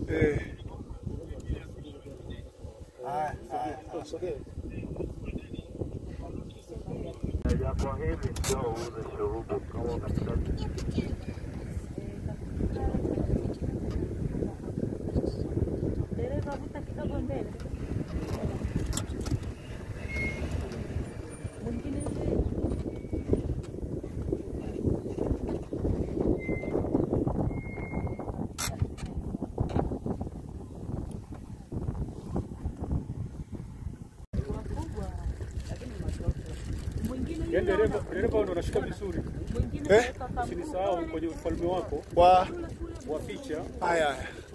Eh. Haya, haya, haya, sogea. Kwa hivi ndio uuze shurubu kama katikati Dereva vuta kidogo mbele. Mwingine mbele. Wakubwa, lakini watoto. Mwingine yule Yaani dereva ana- dereva ndo anashika vizuri. mwingine Eh? kaweka kabuti. Usinisahau kwenye ufalme wako Wa wa picha haya haya.